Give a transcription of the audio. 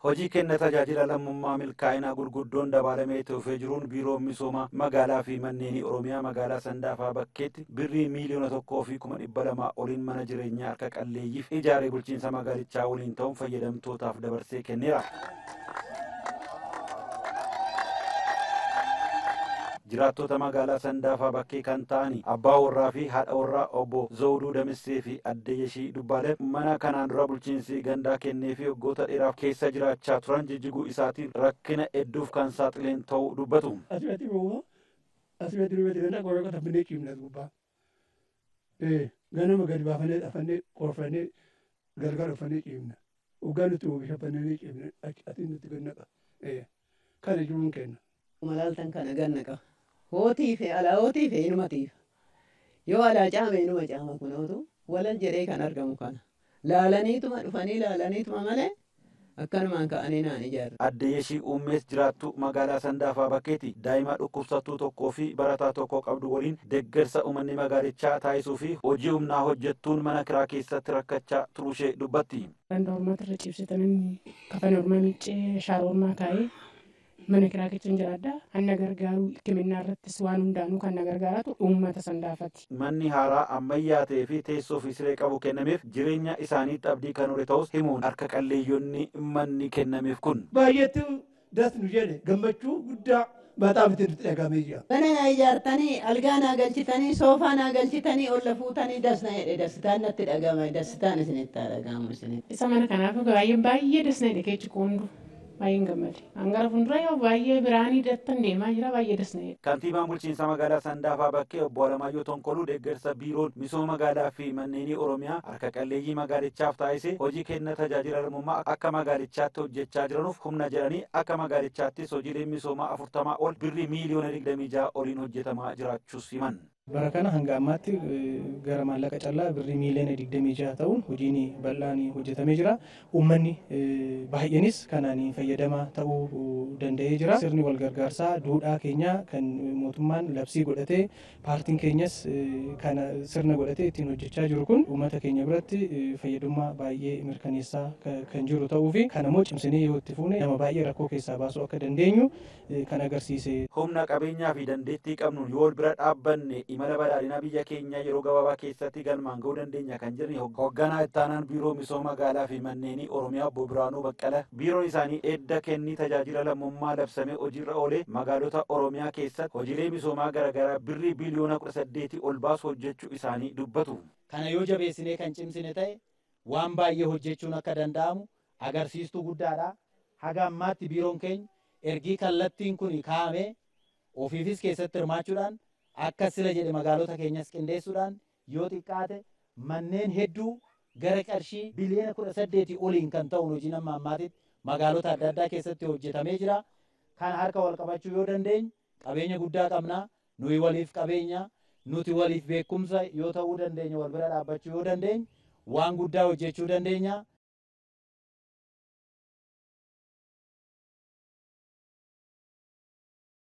Hojii kenna tajaajila lammummaa milkaa'inaa gurguddoon dabalamee dhufee jiruun biiroon misooma magaalaa fi manneenii Oromiyaa magaalaa Sandaafaa bakkeetti birrii miiliyoona tokkoo fi kuma dhibba lamaa oliin mana jireenyaa harka qalleeyyiif ijaaree bulchiinsa magaalichaa waliin ta'uun fayyadamtootaaf dabarsee kenneera. jiraattota magaalaa Sandaafaa bakkee kan ta'an abbaa warraa fi haadha warraa obbo Zawuduu Damissee fi adde Yeshii Dubbaaleef mana kanaan dura bulchiinsi gandaa kennee fi waggoota dheeraaf keessa jiraachaa turan jijjiguu isaatiin rakkina hedduuf kan saaxileen ta'uu dubbatu. Asirratti immoo asirratti durbatti kan qorra taphannee ciimna gubbaa. Ganama gadi baafannee dhafannee qorfannee gargar dhufannee ciimna. Hoggaa nuti oomisha bannee ciimna ati nuti gannaqa. Kana jiruun kenna. Malaaltan kana gannaqa. hootii fi alaa hootii fi inuma tiifa. Yoo alaa caame inuma caama kunootu walal jedhee kan argamu kana. Laalaniituma dhufanii laalaniituma malee akkanumaan ka'anii naan ijaarra. Adde Yeshii Uummees jiraattu magaalaa Sandaafaa bakkeeti daa'ima dhukkubsattuu tokkoo fi barataa tokko qabdu waliin deeggarsa uummanni magaalichaa taasisuu fi hojii humnaa hojjettuun mana kiraa keessatti rakkachaa turushee dubbatti. Ganda ormaatti irra ciibsitanii kafana ormaa miiccee shaara ormaa kaa'ee mana kiraa keessa jiraadha. Kan na gargaaru hikimannaa irrattis waan hundaanuu kan na gargaaratu uummata sandaafati. Manni haaraa ammayyaa ta'ee fi teessoo fi siree qabu kennameef jireenya isaaniitti abdii kan hore ta'us himuun harka qalleeyyonni manni kennameef kun. Baay'eetu das nu jedhe gammachuu guddaa baaxaaf itti nutti dhagamee jira. Mana naa ijaartanii algaa naa galchitanii soofaa naa galchitanii olla fuutanii das na jedhe dasitaan natti dhagama dasitaan isinitti haa dhagahamu isinitti. Isa mana kanaaf baay'ee baay'ee das na jedhe keechi qoondu. baay'een gammade. Hangara fuuldura yoo baay'ee biraanii dattan deemaa jira baay'ee dasna'e. Kantiibaan bulchiinsa magaalaa Sandaafaa bakkee obbo Alamaayyoo Tonkoluu deeggarsa biiroon misooma magaalaa fi manneenii Oromiyaa harka qalleeyyii magaalichaaf taasise hojii kenna tajaajila lammummaa akka magaalichaatti hojjechaa jiranuuf humna jedhanii akka magaalichaattis hojiileen misoomaa afurtamaa ol birrii miiliyoona digdamii ja'a oliin hojjetamaa jiraachuus himan. Bara kana hanga ammaatti gara maallaqa callaa birrii miiliyoona digdamii jaha ta'uun hojiin bal'aan hojjetamee jira. Uummanni baay'eenis kanaan fayyadamaa ta'uu danda'ee jira. Sirni wal gargaarsaa duudhaa keenya kan mootummaan labsii godhatee paartiin keenyas kana sirna godhatee ittiin hojjechaa jiru kun uummata keenya biratti fayyadummaa baay'ee mirkaneessaa kan jiru ta'uu fi kana immoo cimsinee yoo itti fuune nama baay'ee rakkoo keessaa baasuu akka dandeenyu kan agarsiise. Humna qabeenyaa fi dandeettii qabnuun yoo wal bira dhaabbanne imala badhaadhinaa biyya keenyaa yeroo gabaabaa keessatti galmaan ga'uu dandeenya kan jiran hoogganaa ittaanaan biiroo misooma magaalaa fi manneenii oromiyaa obbo Biraanuu Baqqala biiroon isaanii edda kennii tajaajila lammummaa labsamee hojiirra oolee magaalota oromiyaa keessatti hojiilee misoomaa garaagaraa birrii biliyoona kudha saddeetii ol baasu hojjechuu isaanii dubbatu. Kana yoo jabeessinee kan cimsine ta'e waan baay'ee hojjechuun akka danda'amu agarsiistuu guddaadha. Haga ammaatti biiroon keenya ergii kallattiin kun kaa'amee ofiifis keessatti hirmaachuudhaan akka sila jedhe magaalota keenyas qindeessuudhaan yoo xiqqaate manneen hedduu gara qarshii biliyoona kudha saddeetii oliin kan ta'u hojiin amma ammaatitti magaalota adda addaa keessatti hojjetamee jira. Kan harka wal qabachuu yoo dandeenye qabeenya guddaa qabna. Nuyi waliif qabeenya nuti waliif beekumsa yoo ta'uu dandeenya wal bira dhaabbachuu yoo dandeenye waan guddaa hojjechuu dandeenya.